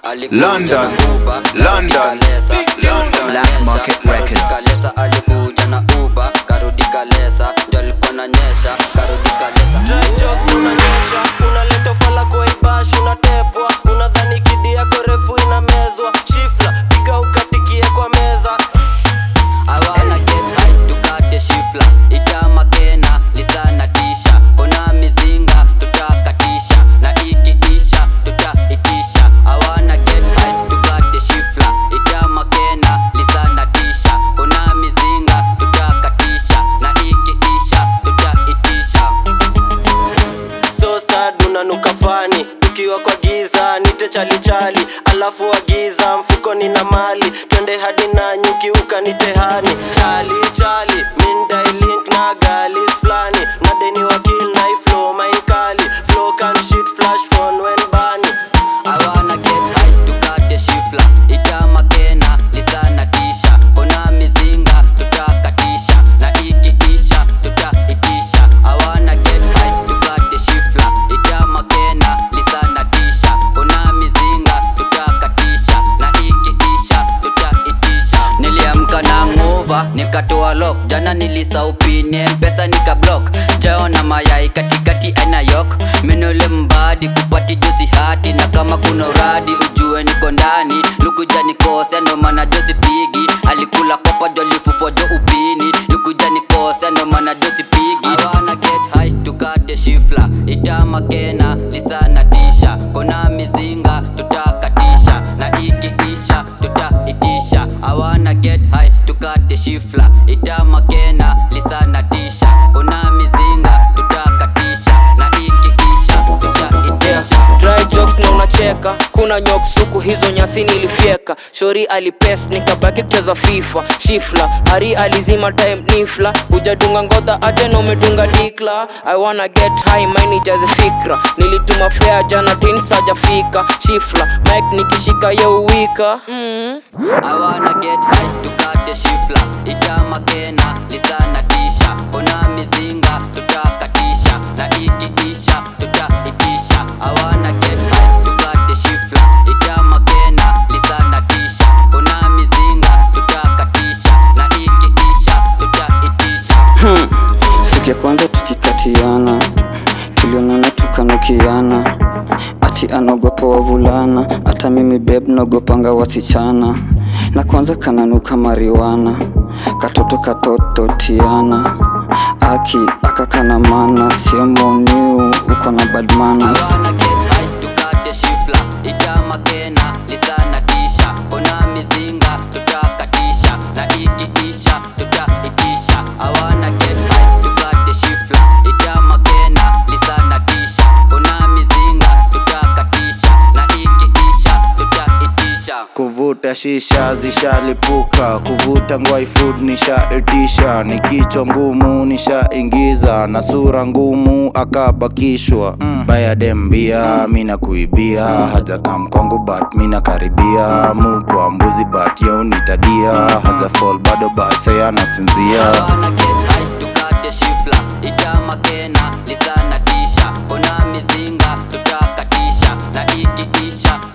London, London, London. Black Market Records. kalesa alikuja na uba karudi kalesa ndio alikuwa nanyesha karudi kalesa Dry jokes unanyesha unaleta fala kwa ibash unatepwa unadhani kidi yako refu inamezwa shifla piga ukatikie kwa meza I wanna get high tukate shifla itama kena lisana tisha kona mizinga tutakatisha na ikiisha tutaitisha I wanna get high tukate shifla itama kena lisana tisha kona mizinga tutakatisha na ikiisha tutaitisha so sad unanuka fani tukiwa kwa giza nite chalichali alafu wagiza mfukoni na mali twende hadi na nyuki ukanitehani chali chali mindailink na galis flani na deni wakil na iflo mainkali flow can shit flash phone when bani I wanna get high tukate shifla itama kena lisana tisha kona mizinga tutakatisha na ikiisha tutaitisha I wanna get high tukate shifla itama kena lisana tisha kona mizinga tutakatisha na ikiisha tutaitisha niliamka na ngova nikatoa lock jana nilisaupine mpesa nika block chao na mayai katikati anayok menole mbadi kupati josi hati na kama kuna uradi ujue niko ndani lukuja nikose ndo maana josi pigi alikula kopa jolifufo jo upini lukuja nikose ndo maana josi pigi I wanna get high tukate shifla itama kena lisana tisha kona mizinga tutakatisha na ikiisha tutaitisha I wanna get high tukate shifla itama kena lisana tisha kona mizinga tutakatisha na ikiisha tutaitisha dry jokes na unacheka kuna nyok suku hizo nyasi nilifyeka shori alipes nikabaki kucheza fifa shifla hari alizima time nifla hujadunga ngodha aje na umedunga dikla i wanna get high maini jaze fikra nilituma fea jana tin sajafika shifla mike nikishika yeuwika mm. I wanna get high tukate shifla itama kena lisana tisha kona mizinga tutakatisha na ikiisha tutaitisha I wanna get high tukate shifla itama kena lisana tisha kona mizinga tutakatisha na ikiisha tutaitisha siku ya kwanza tukikatiana tulionana tukanukiana ati anaogopa wavulana hata mimi beb naogopanga wasichana na kwanza kananuka mariwana katoto katoto tiana aki akakana mana sio moniu uko na bad manners. I wanna get high tukate shifla itama kena lisana tisha kona mizinga tutakatisha na ikiisha tutaitisha I wanna get high tukate shifla itama kena lisana tisha kona mizinga tutakatisha na ikiisha tutaitisha kuvuta shisha zishalipuka kuvuta ngwai food nishaitisha ni kichwa ngumu nishaingiza na sura ngumu akabakishwa mm. bayadembia mina kuibia haja kam kwangu but mina karibia mu kwa mbuzi but yo nitadia haja fall bado base anasinzia I wanna get high tukate shifla itama kena lisana tisha kona mizinga tutakatisha na ikiisha